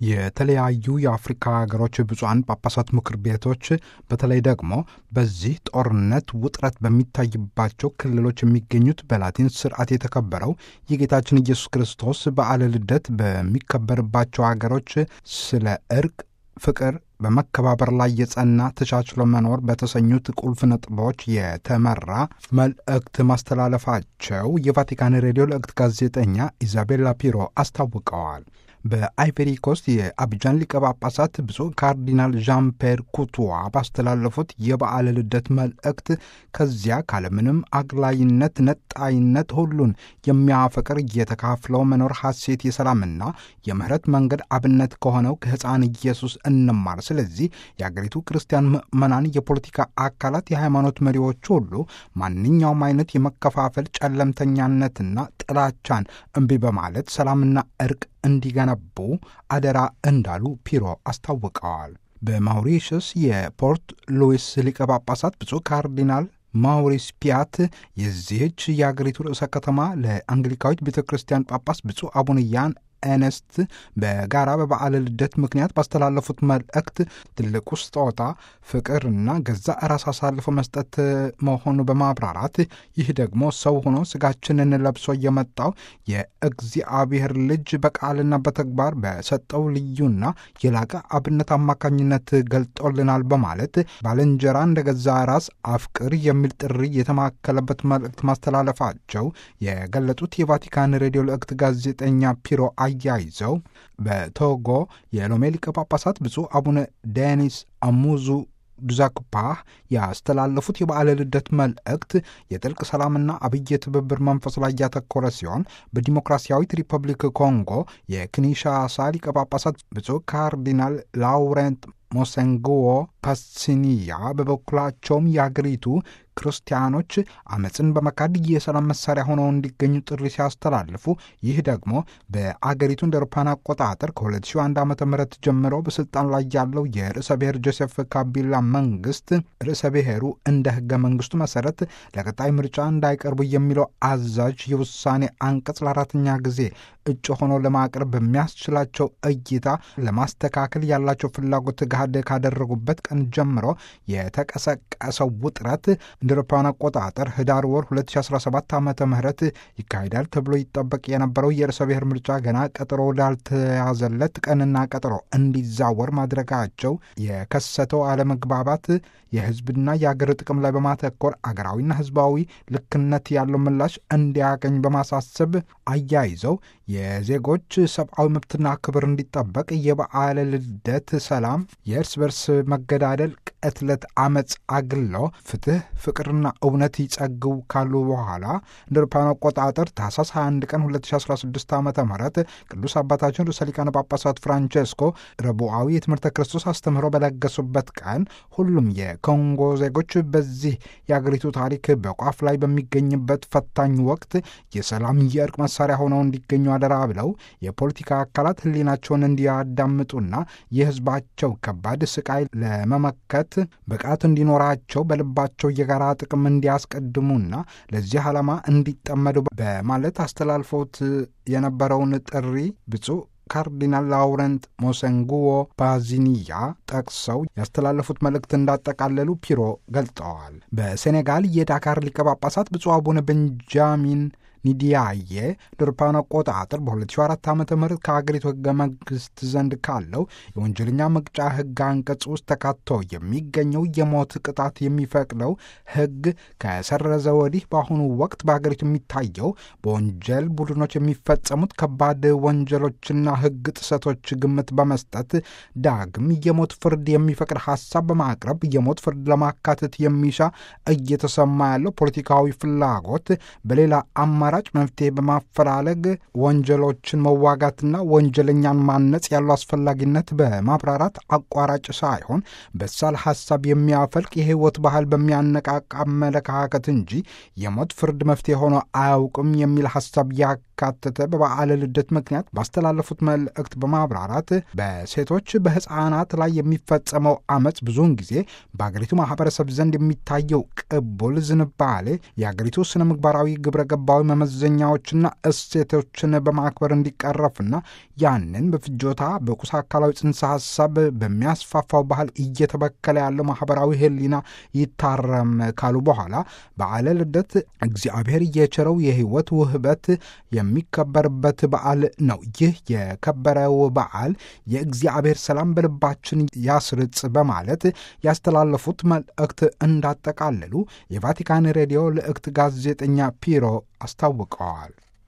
የተለያዩ የአፍሪካ ሀገሮች ብፁዓን ጳጳሳት ምክር ቤቶች በተለይ ደግሞ በዚህ ጦርነት ውጥረት በሚታይባቸው ክልሎች የሚገኙት በላቲን ስርዓት የተከበረው የጌታችን ኢየሱስ ክርስቶስ በዓለ ልደት በሚከበርባቸው ሀገሮች ስለ እርቅ፣ ፍቅር በመከባበር ላይ የጸና ተቻችሎ መኖር በተሰኙት ቁልፍ ነጥቦች የተመራ መልእክት ማስተላለፋቸው የቫቲካን ሬዲዮ ልእክት ጋዜጠኛ ኢዛቤላ ፒሮ አስታውቀዋል። በአይቨሪ ኮስት የአብጃን ሊቀ ጳጳሳት ብፁዕ ካርዲናል ዣን ፔር ኩቱዋ ባስተላለፉት የበዓለ ልደት መልእክት ከዚያ ካለምንም አግላይነት፣ ነጣይነት ሁሉን የሚያፈቅር እየተካፍለው መኖር ሐሴት የሰላምና የምህረት መንገድ አብነት ከሆነው ከሕፃን ኢየሱስ እንማር። ስለዚህ የአገሪቱ ክርስቲያን ምዕመናን፣ የፖለቲካ አካላት፣ የሃይማኖት መሪዎች ሁሉ ማንኛውም አይነት የመከፋፈል ጨለምተኛነትና ጥላቻን እምቢ በማለት ሰላምና እርቅ እንዲገነቡ አደራ እንዳሉ ፒሮ አስታውቀዋል። በማውሪሽስ የፖርት ሉዊስ ሊቀ ጳጳሳት ብፁዕ ካርዲናል ማውሪስ ፒያት የዚህች የአገሪቱ ርዕሰ ከተማ ለአንግሊካዊት ቤተ ክርስቲያን ጳጳስ ብፁዕ አቡነ ያን ኤነስት በጋራ በበዓለ ልደት ምክንያት ባስተላለፉት መልእክት ትልቁ ስጦታ ፍቅርና ገዛ ራስ አሳልፎ መስጠት መሆኑ በማብራራት ይህ ደግሞ ሰው ሆኖ ስጋችንን ለብሶ የመጣው የእግዚአብሔር ልጅ በቃልና በተግባር በሰጠው ልዩና የላቀ አብነት አማካኝነት ገልጦልናል በማለት ባልንጀራ እንደ ገዛ ራስ አፍቅር የሚል ጥሪ የተማከለበት መልእክት ማስተላለፋቸው የገለጡት የቫቲካን ሬዲዮ ልእክት ጋዜጠኛ ፒሮ አያይዘው በቶጎ የሎሜ ሊቀ ጳጳሳት ብፁዕ አቡነ ዴኒስ አሙዙ ዱዛክፓህ ያስተላለፉት የበዓለ ልደት መልእክት የጥልቅ ሰላምና አብይ የትብብር መንፈስ ላይ ያተኮረ ሲሆን በዲሞክራሲያዊት ሪፐብሊክ ኮንጎ የኪንሻሳ ሊቀ ጳጳሳት ብፁዕ ካርዲናል ላውረንት ሞሰንግዎ ፓሲኒያ በበኩላቸውም የአገሪቱ ክርስቲያኖች አመፅን በመካድ የሰላም መሳሪያ ሆነው እንዲገኙ ጥሪ ሲያስተላልፉ ይህ ደግሞ በአገሪቱ እንደ አውሮፓውያን አቆጣጠር ከ2001 ዓ ም ጀምሮ በስልጣን ላይ ያለው የርዕሰ ብሔር ጆሴፍ ካቢላ መንግስት ርዕሰ ብሔሩ እንደ ህገ መንግስቱ መሰረት ለቀጣይ ምርጫ እንዳይቀርቡ የሚለው አዛዥ የውሳኔ አንቀጽ ለአራተኛ ጊዜ እጩ ሆኖ ለማቅረብ በሚያስችላቸው እይታ ለማስተካከል ያላቸው ፍላጎት ገሃድ ካደረጉበት ቀን ጀምሮ የተቀሰቀሰው ውጥረት እንደ አውሮፓውያን አቆጣጠር ህዳር ወር 2017 ዓ ም ይካሄዳል ተብሎ ይጠበቅ የነበረው የርዕሰ ብሔር ምርጫ ገና ቀጠሮ ወዳልተያዘለት ቀንና ቀጠሮ እንዲዛወር ማድረጋቸው የከሰተው አለመግባባት የህዝብና የአገር ጥቅም ላይ በማተኮር አገራዊና ህዝባዊ ልክነት ያለው ምላሽ እንዲያገኝ በማሳሰብ አያይዘው የዜጎች ሰብአዊ መብትና ክብር እንዲጠበቅ የበዓለ ልደት ሰላም፣ የእርስ በርስ መገዳደል፣ ቅትለት፣ አመፅ አግለው ፍትህ፣ ፍቅርና እውነት ይጸግው ካሉ በኋላ እንደ አውሮፓውያን አቆጣጠር ታህሳስ 21 ቀን 2016 ዓ ም ቅዱስ አባታችን ርዕሰ ሊቃነ ጳጳሳት ፍራንቼስኮ ረቡዓዊ የትምህርተ ክርስቶስ አስተምህሮ በለገሱበት ቀን ሁሉም የኮንጎ ዜጎች በዚህ የአገሪቱ ታሪክ በቋፍ ላይ በሚገኝበት ፈታኝ ወቅት የሰላም የእርቅ መሳሪያ ሆነው እንዲገኙ አደራ ብለው የፖለቲካ አካላት ህሊናቸውን እንዲያዳምጡና የህዝባቸው ከባድ ስቃይ ለመመከት ብቃት እንዲኖራቸው በልባቸው የጋራ ጥቅም እንዲያስቀድሙና ለዚህ ዓላማ እንዲጠመዱ በማለት አስተላልፈውት የነበረውን ጥሪ ብፁዕ ካርዲናል ላውረንት ሞሰንጉዎ ፓዚኒያ ጠቅሰው ያስተላለፉት መልእክት እንዳጠቃለሉ ፒሮ ገልጠዋል። በሴኔጋል የዳካር ሊቀ ጳጳሳት ብፁዕ አቡነ ቤንጃሚን ኒዲያዬ ለአውሮፓውያን አቆጣጠር በ2004 ዓ ም ከአገሪቱ ህገ መንግስት ዘንድ ካለው የወንጀለኛ መቅጫ ህግ አንቀጽ ውስጥ ተካቶ የሚገኘው የሞት ቅጣት የሚፈቅደው ህግ ከሰረዘ ወዲህ በአሁኑ ወቅት በሀገሪቱ የሚታየው በወንጀል ቡድኖች የሚፈጸሙት ከባድ ወንጀሎችና ህግ ጥሰቶች ግምት በመስጠት ዳግም የሞት ፍርድ የሚፈቅድ ሀሳብ በማቅረብ የሞት ፍርድ ለማካተት የሚሻ እየተሰማ ያለው ፖለቲካዊ ፍላጎት በሌላ አማ አማራጭ መፍትሄ በማፈላለግ ወንጀሎችን መዋጋትና ወንጀለኛን ማነጽ ያለው አስፈላጊነት በማብራራት አቋራጭ ሳይሆን በሳል ሀሳብ የሚያፈልቅ የህይወት ባህል በሚያነቃቃ አመለካከት እንጂ የሞት ፍርድ መፍትሄ ሆኖ አያውቅም የሚል ሀሳብ ያካተተ በበዓለ ልደት ምክንያት ባስተላለፉት መልእክት በማብራራት በሴቶች በህፃናት ላይ የሚፈጸመው አመፅ ብዙውን ጊዜ በአገሪቱ ማህበረሰብ ዘንድ የሚታየው ቅቡል ዝንባሌ የአገሪቱ ስነ ምግባራዊ ግብረ ገባዊ መመዘኛዎችና እሴቶችን በማክበር እንዲቀረፍና ያንን በፍጆታ በቁስ አካላዊ ጽንሰ ሀሳብ በሚያስፋፋው ባህል እየተበከለ ያለው ማህበራዊ ሕሊና ይታረም ካሉ በኋላ በዓለ ልደት እግዚአብሔር የቸረው የሕይወት ውህበት የሚከበርበት በዓል ነው። ይህ የከበረው በዓል የእግዚአብሔር ሰላም በልባችን ያስርጽ በማለት ያስተላለፉት መልእክት እንዳጠቃለሉ የቫቲካን ሬዲዮ ልእክት ጋዜጠኛ ፒሮ አስታውቀዋል።